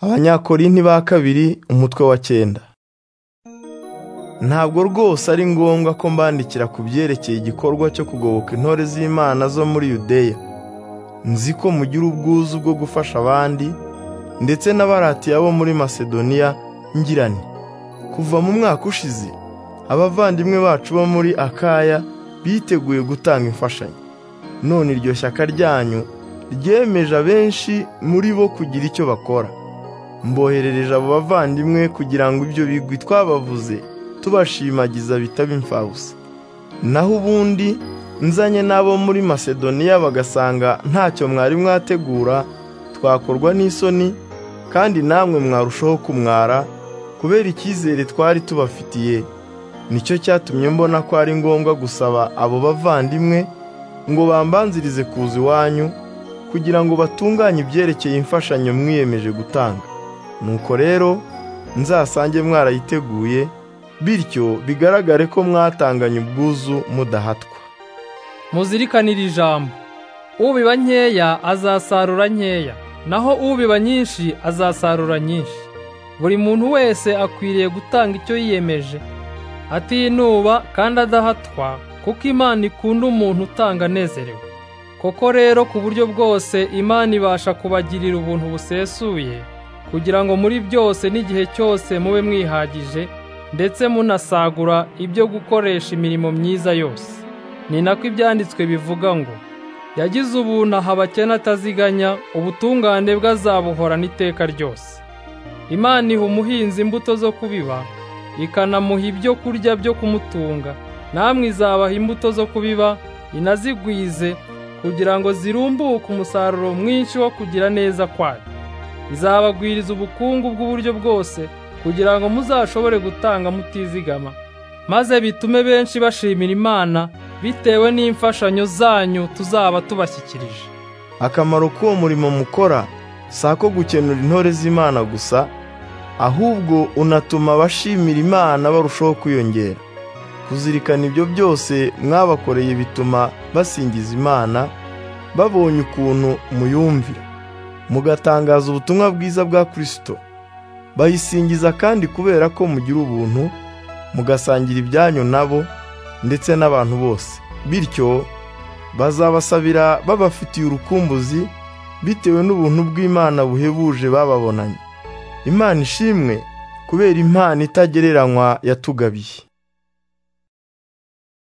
abanyakorinti ba kabiri umutwe wa cyenda ntabwo rwose ari ngombwa ko mbandikira ku byerekeye igikorwa cyo kugoboka intore z'imana zo muri yudeya nzi ko mugira ubwuzu bwo gufasha abandi ndetse n'abaratiya bo muri masedoniya ngirane kuva mu mwaka ushize abavandimwe bacu bo muri akaya biteguye gutanga imfashanyo none iryo shyaka ryanyu ryemeje abenshi muri bo kugira icyo bakora mboherereje abo bavandimwe kugira ngo ibyo bigwi twabavuze tubashimagiza bitaba imfabusa naho ubundi nzanye n'abo muri masedoniya bagasanga ntacyo mwari mwategura twakorwa n'isoni kandi namwe mwarushaho kumwara kubera icyizere twari tubafitiye nicyo cyatumye mbona ko ari ngombwa gusaba abo bavandimwe ngo bambanzirize kuza iwanyu kugira ngo batunganye ibyerekeye imfashanyo mwiyemeje gutanga nuko rero nzasange mwarayiteguye bityo bigaragare ko mwatanganye ubwuzu mudahatwa muzirikanire ijambo ubiba nkeya azasarura nkeya naho ubiba nyinshi azasarura nyinshi buri muntu wese akwiriye gutanga icyo yiyemeje atinuba kandi adahatwa kuko imana ikunda umuntu utanga anezerewe koko rero ku buryo bwose imana ibasha kubagirira ubuntu busesuye kugira ngo muri byose n'igihe cyose mube mwihagije ndetse munasagura ibyo gukoresha imirimo myiza yose ni nako ibyanditswe bivuga ngo yagize ubuntu aha abakene ataziganya ubutungane bwe azabuhorana iteka ryose imana iha umuhinzi imbuto zo kubiba ikanamuha ibyo kurya byo kumutunga namwe izabaha imbuto zo kubiba inazigwize kugira ngo zirumbuke umusaruro mwinshi wo kugira neza kwayo izabagwiriza ubukungu bw'uburyo bwose kugira ngo muzashobore gutanga mutizigama maze bitume benshi bashimira imana bitewe n'imfashanyo zanyu tuzaba tubashyikirije akamaro k'uwo murimo mukora si ako gukenura intore z'imana gusa ahubwo unatuma abashimira imana barushaho kwiyongera kuzirikana ibyo byose mwabakoreye bituma basingiza imana babonye ukuntu muyumvira mugatangaza ubutumwa bwiza bwa kirisito bayisingiza kandi kubera ko mugira ubuntu mugasangira ibyanyu nabo ndetse n'abantu bose bityo bazabasabira babafitiye urukumbuzi bitewe n'ubuntu bw'imana buhebuje bababonanye imana ishimwe kubera impano itagereranywa yatugabiye